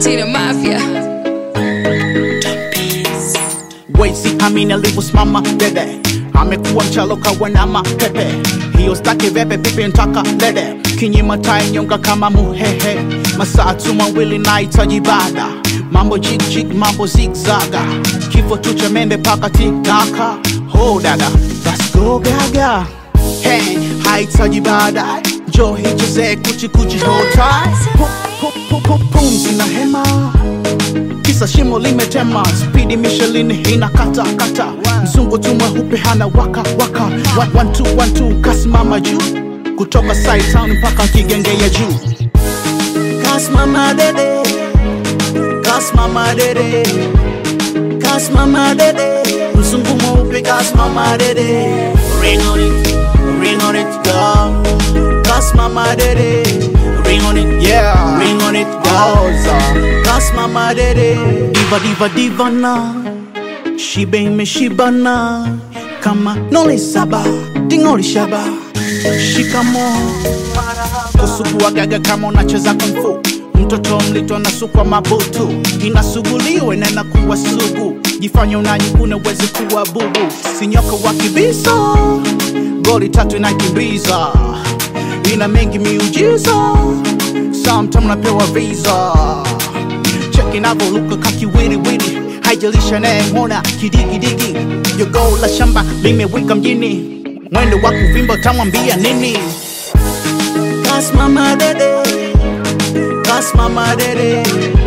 Tina Mafia. Wezi amini alivyosimama dede, amekuwa mchaloka wanama pepe, hiyo staki vepe pipi ntaka dede, kinyima tai nyonga kama muhehe, masaa tu mawili nahitaji bada, mambo jig jig, mambo zigzaga, kifo tu cha mende paka tikaka, ho dada, let's go gaga, hey, hahitaji bada, jo hicheze kuchi kuchi hota, Pu- pu- pu- pu- pumzi na hema kisa shimo limetema spidi Michelin ina kata kata mzungu tu mweupe hana waka waka One, one, two, one, two, kasimama juu kutoka side town mpaka kigenge ya juu kasimama dede kasimama dede kasimama dede mzungu mweupe kasimama dede ring on it ring on it go kasimama dede ring on it yeah ring on it goes kasimama dede diva diva diva na shibe imeshibana kama nole saba dingoli shaba shikamo kusugua gaga kama unacheza kumfu mtoto mlito anasukwa mabutu inasuguliwe na inakuwa sugu jifanya unanyikuna uwezi kuwa bubu sinyoka wa kibisa goli tatu inakimbiza ina mengi miujiza sometime napewa visa cheki navoluka kakiwiriwiri haijalisha nayemwona kidigidigi jogo la shamba limewika mjini mwendo wa kuvimba tamwambia nini kasimama dede kasimama dede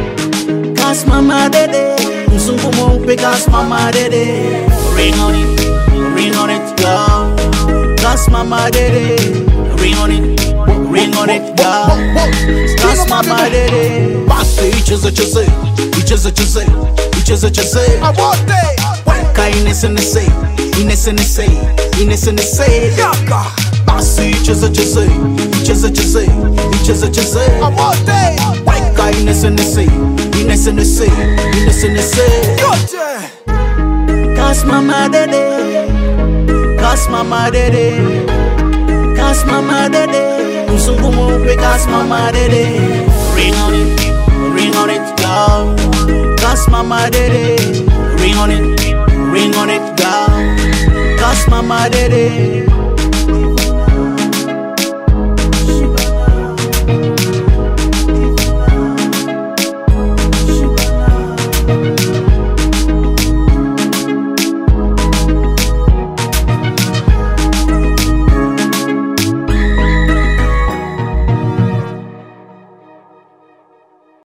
kasimama dede mzungu mweupe kasimama dede ring on it ring on it go kasimama dede ring on it ring on it go kasimama dede basi icheze cheze icheze cheze icheze cheze weka inese nese inese nese inese nese basi icheze cheze icheze cheze icheze cheze weka inese nese inese nese inese nese kasimama dede kasimama dede kasimama dede mzungu mweupe kasimama dede ring on it ring on it go kasimama dede ring on it ring on it go kasimama dede